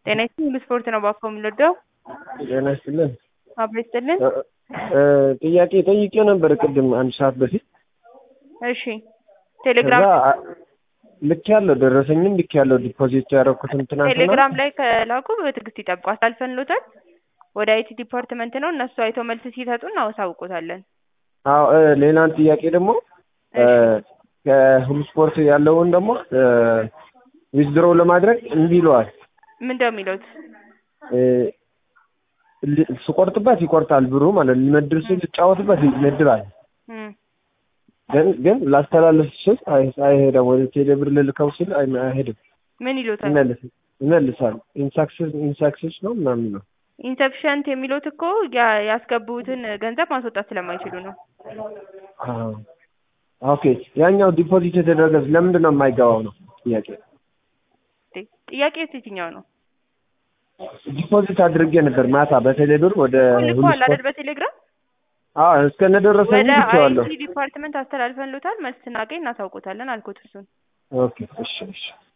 ጤና ይስጥልኝ ስፖርት ነው ባኮ የምንወደው ጤና ይስጥልን። አብሮ ይስጥልን። ጥያቄ ጠይቄው ነበር ቅድም አንድ ሰዓት በፊት እሺ ቴሌግራም ከዛ ልክ ያለው ደረሰኝም ልክ ያለው ዲፖዚት ያደረኩትን ትናንትና ቴሌግራም ላይ ከላኩ በትዕግስት ይጠብቁ። አሳልፈንሎታል። ወደ አይቲ ዲፓርትመንት ነው እነሱ አይተው መልስ ሲሰጡ እናሳውቆታለን። አዎ እ ሌላን ጥያቄ ደግሞ እ ከሁሉ ስፖርት ያለውን ደግሞ ዊዝድሮው ለማድረግ እምቢ ይለዋል። ምንድነው የሚሉት? እ ል- ስቆርጥበት ይቆርጣል ብሩ ማለት ነው። ልመድብ ስል ልጫወትበት ይመድባል። እም፣ ግን ግን ላስተላልፍ ስል አይ- አይሄድም። ወደ ቴሌብር ልልከው ስል አይ- አይሄድም። ምን ይሉታል? ይመልስ ይመልሳል። ኢንሳክሰስ ኢንሳክሰስ ነው ምናምን ነው። ኢንሰፊሸንት የሚሉት እኮ ያ- ያስገቡትን ገንዘብ ማስወጣት ስለማይችሉ ነው። አዎ። ኦኬ ያኛው ዲፖዚት የተደረገ ለምንድን ነው የማይገባው ነው ጥያቄ። እንዴ፣ ጥያቄው የትኛው ነው? ዲፖዚት አድርጌ ነበር ማታ በቴሌብር ወደ ሁሉ ልኳል አይደል? ስፖርት በቴሌግራም አዎ እስከነደረሰኝ ወደ ልኬዋለሁ። አይቲ ዲፓርትመንት አስተላልፈንሎታል። መልስ ስናገኝ እናሳውቆታለን አልኩት እሱን ኦኬ እሺ እሺ